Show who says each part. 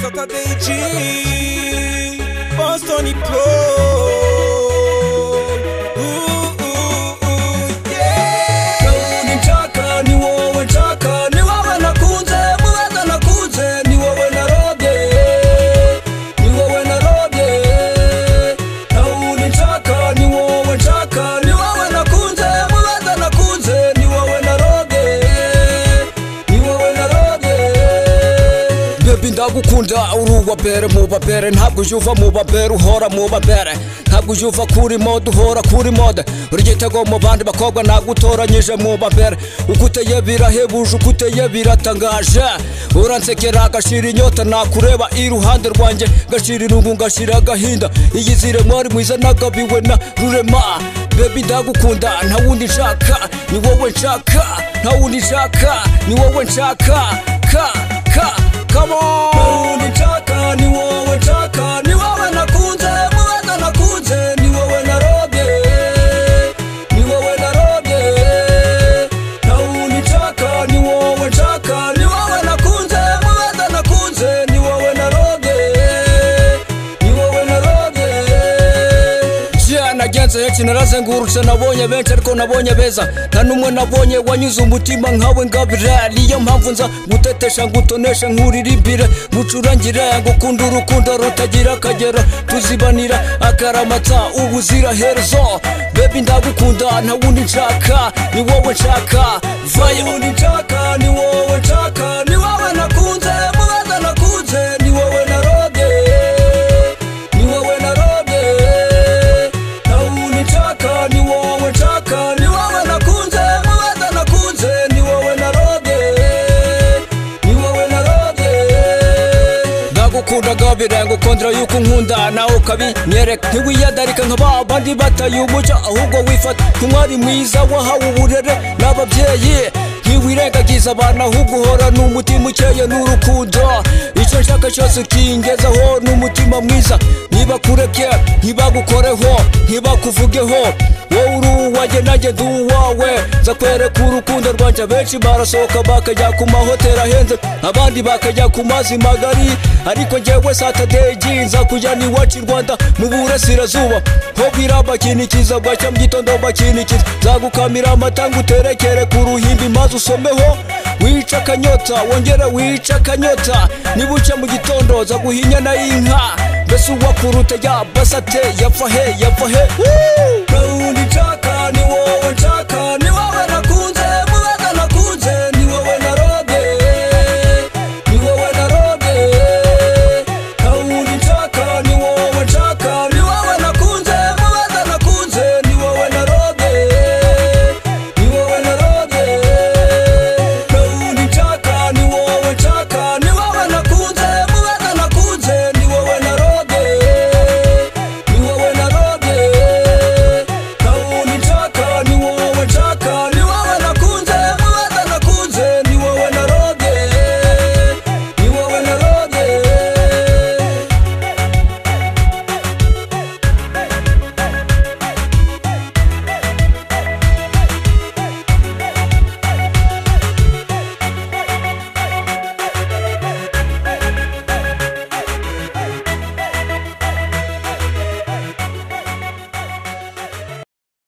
Speaker 1: Saturday G, Boston Pro. Ooh, ooh, ooh, yeah.
Speaker 2: unitaka ni wowe taka ni wowe nakunze muweza nakunze ni wowe narobye ni wowe narobye unitaka ni wowe taka ni wowe nakunze muweza nakunze ni wowe narobye ni wowe narobye bebi ndagukunda uri uwabere mu babere ntabwo uje uva mu babere uhora mu babere ntabwo uje uva kuri mode uhora kuri mode uri igitego mu bandi bakobwa ntabwo utoranyije mu babere uko uteye birahebuje uko uteye biratangaje uransekera agashira inyota nakureba iruhande rwanjye ngashira irungu ngashira agahinda iyizire mwari mwiza nagabiwe na rurema bebi ndagukunda nta wundi nshaka ni wowe nshaka nta wundi nshaka ni wowe nshaka ka ka come on Nauli taka ni wowe taka ni wowe nakunze muweza nakunze ni wowe narobye ni wowe narobye Nauli taka ni wowe taka ni wowe nakunze muweza nakunze ni wowe narobye ni wowe narobye Jia nagenze heki narazengurutse nabonye benshi ariko nabonye beza nta n'umwe nabonye wanyuze umutima nkawe ngabira niyo mpamvu nza gutetesha ngutonesha nkuririmbire ngucurangire ngukunda urukundo rutagira akagero tuzibanira akaramata ubuzira herezo bebi ndagukunda nta wundi nshaka ni wowe nshaka vaye wundi nshaka ni wowe nshaka ni wowe nakunze mubaza nakunze ni wowe narobye ni wowe narobye naunitaka ni wowe taka ni wowe nakunze muweza nakunze ni wowe narobye ni wowe narobye ndagukunda gabira ngukundira yuko unkunda nawe ukabinyereka ntiwiyadarika nka ba bandi bataye umucyo ahubwo wifata nk'umwari mwiza wahawe uburere n'ababyeyi ntiwirengagiza abana ahubwo uhorana umutima ukeye n'urukundo icyo nshaka cyose ukingezaho n'umutima mwiza ntibakureke ntibagukoreho ntibakuvugeho wowe uri uwanjye nanjye ndi uwawe nza kwereka urukundo rwanjye benshi barasohoka bakajya ku mahoteli ahenze abandi bakajya ku mazi magari ariko njyewe satadeji nza kujya ni iwacu i rwanda mu burasirazuba ho bwira bakinikiza bwacya mu gitondo bakinikiza nzagukamira amata nguterekere ku ruhimbi maze usomeho wica akanyota wongere wica akanyota nibuca mu gitondo za guhinyana y'inka mbese uwakuruta ya basate yapfa he yapfa he Woo! rawundi nshaka ni wowe nshaka